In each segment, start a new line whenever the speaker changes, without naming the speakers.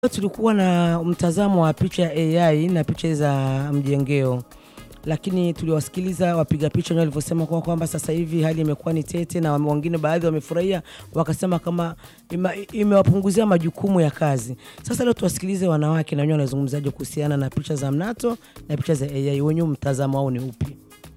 Tulikuwa na mtazamo wa picha ya AI na picha za mjengeo, lakini tuliwasikiliza wapiga picha wenyewe walivyosema kwa kwamba sasa hivi hali imekuwa ni tete, na wengine baadhi wamefurahia wakasema kama ima- imewapunguzia majukumu ya kazi. Sasa leo tuwasikilize wanawake na wenyewe wanazungumzaje kuhusiana na picha za mnato na picha za AI, wenyewe mtazamo wao ni upi?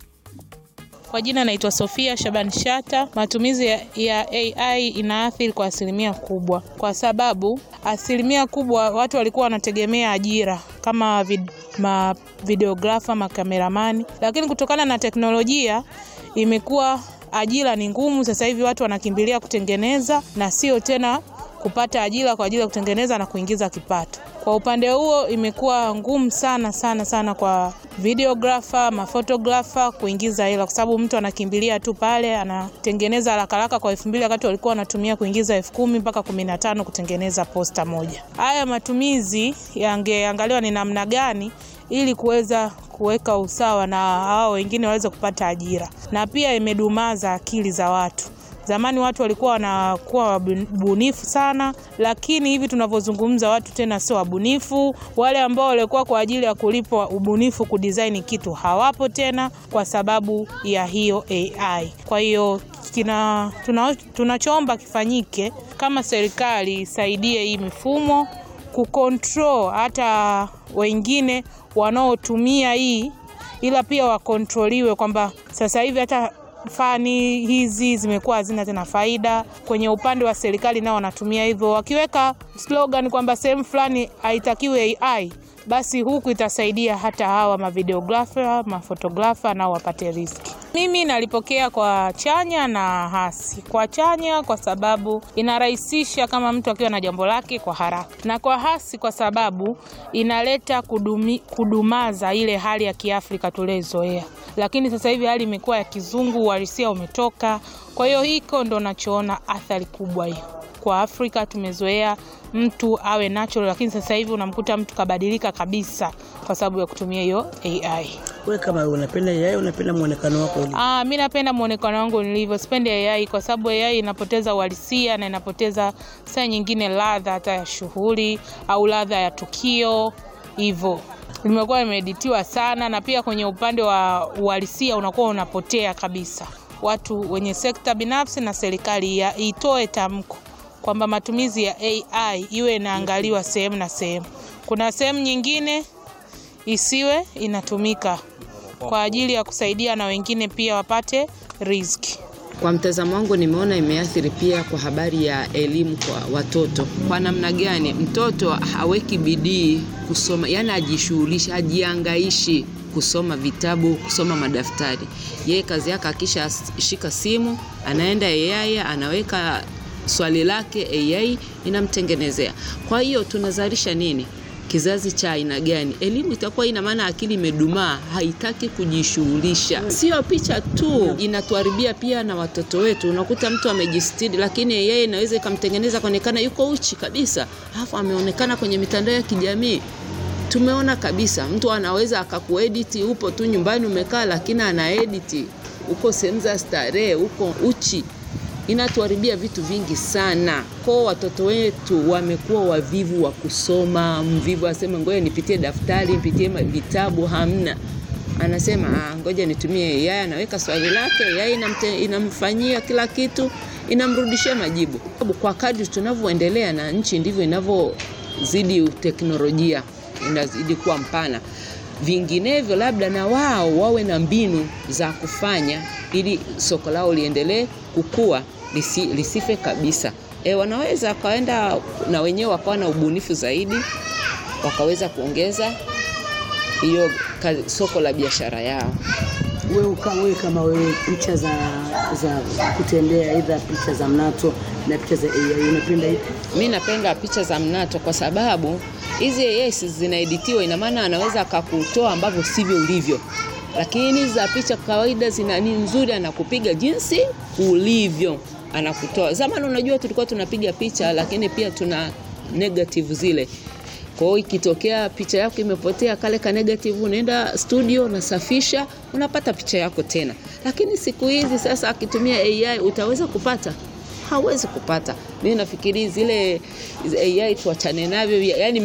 Kwa jina naitwa Sofia Shaban Shata. Matumizi ya, ya AI inaathiri kwa asilimia kubwa, kwa sababu asilimia kubwa watu walikuwa wanategemea ajira kama vid, ma videografa, makameramani, lakini kutokana na teknolojia imekuwa ajira ni ngumu. Sasa hivi watu wanakimbilia kutengeneza na sio tena kupata ajira kwa ajili ya kutengeneza na kuingiza kipato. Kwa upande huo imekuwa ngumu sana sana sana kwa videographer, mafotografa kuingiza hela, kwa sababu mtu anakimbilia tu pale anatengeneza haraka haraka kwa elfu mbili wakati walikuwa wanatumia kuingiza elfu kumi mpaka kumi na tano kutengeneza posta moja. Haya matumizi yangeangaliwa ni namna gani ili kuweza kuweka usawa na hao wengine waweze kupata ajira, na pia imedumaza akili za watu. Zamani watu walikuwa wanakuwa wabunifu sana, lakini hivi tunavyozungumza watu tena sio wabunifu. Wale ambao walikuwa kwa ajili ya kulipwa ubunifu kudesign kitu hawapo tena kwa sababu ya hiyo AI. Kwa hiyo kina tuna, tunachoomba kifanyike kama serikali isaidie hii mifumo kucontrol hata wengine wanaotumia hii, ila pia wakontroliwe kwamba sasa hivi hata fani hizi zimekuwa hazina tena faida. Kwenye upande wa serikali nao wanatumia hivyo, wakiweka slogan kwamba sehemu fulani haitakiwi AI, basi huku itasaidia hata hawa mavideografa, mafotografa nao wapate riski. Mimi nalipokea kwa chanya na hasi. Kwa chanya kwa sababu inarahisisha kama mtu akiwa na jambo lake kwa haraka, na kwa hasi kwa sababu inaleta kudumi, kudumaza ile hali ya Kiafrika tuliozoea, lakini sasa hivi hali imekuwa ya kizungu, uhalisia umetoka. Kwa hiyo hiko ndo nachoona athari kubwa hiyo kwa Afrika. Tumezoea mtu awe natural, lakini sasa hivi unamkuta mtu kabadilika kabisa kwa sababu ya kutumia hiyo AI.
Wewe kama unapenda AI, unapenda muonekano wako ulivyo?
Ah, mi napenda muonekano wangu nilivyo, sipendi AI kwa sababu AI inapoteza uhalisia na inapoteza saa nyingine ladha hata ya shughuli au ladha ya tukio hivyo limekuwa limeeditiwa sana, na pia kwenye upande wa uhalisia unakuwa unapotea kabisa. Watu wenye sekta binafsi na serikali ya itoe tamko kwamba matumizi ya AI iwe inaangaliwa sehemu na sehemu. Kuna sehemu nyingine isiwe inatumika kwa ajili ya kusaidia na wengine pia wapate riziki.
Kwa mtazamo wangu nimeona imeathiri pia kwa habari ya elimu kwa watoto. Kwa namna gani? Mtoto haweki bidii kusoma, yani ajishughulishi, ajiangaishi kusoma vitabu, kusoma madaftari. Yeye kazi yake akisha shika simu, anaenda AI, anaweka swali lake, AI inamtengenezea. Kwa hiyo tunazalisha nini? Kizazi cha aina gani? Elimu itakuwa ina maana akili imedumaa, haitaki kujishughulisha. Sio picha tu, inatuharibia pia na watoto wetu. Unakuta mtu amejistiri, lakini yeye inaweza ikamtengeneza kuonekana yuko uchi kabisa, alafu ameonekana kwenye mitandao ya kijamii. Tumeona kabisa mtu anaweza akakuediti, upo tu nyumbani umekaa, lakini anaediti uko sehemu za starehe, uko uchi inatuharibia vitu vingi sana. Kwa watoto wetu wamekuwa wavivu wa kusoma, mvivu aseme ngoja nipitie daftari, nipitie vitabu, hamna. Anasema ah, ngoja nitumie AI, anaweka swali lake, AI inamte, inamfanyia kila kitu, inamrudishia majibu. Kwa kadri tunavyoendelea na nchi ndivyo inavyozidi teknolojia inazidi kuwa mpana vinginevyo labda na wao wawe na mbinu za kufanya ili soko lao liendelee kukua lisi, lisife kabisa. E, wanaweza wakaenda na wenyewe wakawa na ubunifu zaidi, wakaweza kuongeza hiyo soko la biashara yao.
Wewe kama wewe kama wewe picha za za kutembea aidha picha za mnato na picha za AI unapenda ipi?
Mi napenda picha za mnato kwa sababu hizi AI zinaeditiwa, ina maana anaweza akakutoa ambavyo sivyo ulivyo, lakini za picha kawaida zina ni nzuri, anakupiga jinsi ulivyo, anakutoa. Zamani unajua tulikuwa tunapiga picha, lakini pia tuna negative zile kwa hiyo ikitokea picha yako imepotea kale ka negative, unaenda studio unasafisha, unapata picha yako tena. Lakini siku hizi sasa, akitumia AI utaweza kupata hawezi kupata. Mimi nafikiri zile AI tuachane navyo, yani